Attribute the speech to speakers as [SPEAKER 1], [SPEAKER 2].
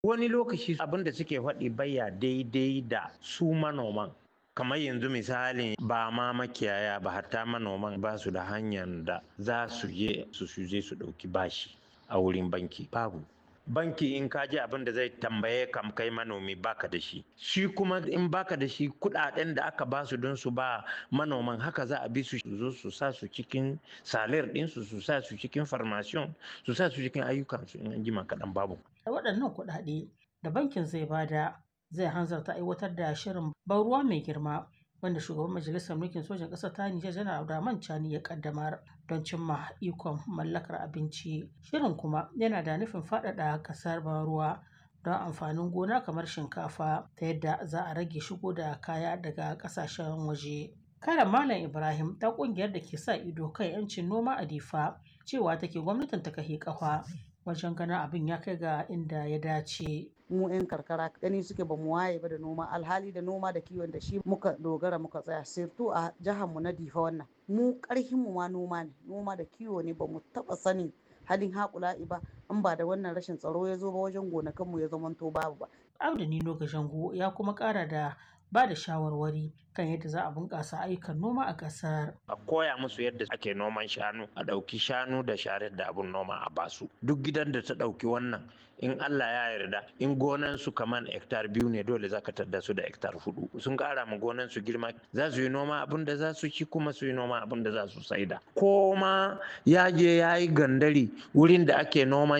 [SPEAKER 1] wani lokaci abin da suke faɗi baya daidai da su manoman kamar yanzu misali ba ma makiyaya ba hatta manoman ba su da hanyar da za su je su je su ɗauki bashi a wurin banki babu banki in ka ji abin da zai tambaye kam kai manomi baka da shi shi kuma in baka da shi kudaden da aka ba su don su ba manoman haka za a bi su zo su sa su cikin salir ɗinsu su sa su cikin farmasiyon su sa su cikin ayyukansu in an jima kaɗan babu
[SPEAKER 2] da waɗannan kuɗaɗe da bankin zai bada zai hanzarta aiwatar da shirin ban ruwa mai girma wanda shugaban majalisar mulkin sojan ƙasar ta Nijar janar Abdurrahman Chani ya kaddamar don cimma ikon mallakar abinci. Shirin kuma yana da nufin faɗaɗa ƙasar ban ruwa don amfanin gona kamar shinkafa ta yadda za a rage shigo da kaya daga ƙasashen waje. Karen Malam Ibrahim ta ƙungiyar da ke sa ido kan 'yancin noma a Difa cewa take gwamnatin ta kahi ƙafa wajen ganin abin ya kai ga inda ya dace.
[SPEAKER 3] mu 'yan karkara gani suke ba mu waye ba da noma alhali da noma da kiwon da shi muka dogara muka tsaya sirtu a jihar mu na difa wannan mu karhin mu ma noma ne noma da kiwo ne ba mu taba sanin halin haƙula'i ba in ba da wannan rashin tsaro ya zo ba wajen gonakan mu ya zamanto babu ba
[SPEAKER 2] Abdu Nino Gashango ya kuma ƙara da ba da shawarwari kan yadda za a bunƙasa ayyukan noma a ƙasar.
[SPEAKER 1] a koya musu yadda ake noman shanu a ɗauki shanu da sharar da abun noma a basu duk gidan da ta ɗauki wannan in Allah ya yarda in gonan su kaman hektar biyu ne dole za ka tadda su da hektar hudu sun ƙara ma gonan su girma za su yi noma abin da za su ci kuma su yi noma abin da za su saida ko ma ya je ya yi gandari wurin da ake noman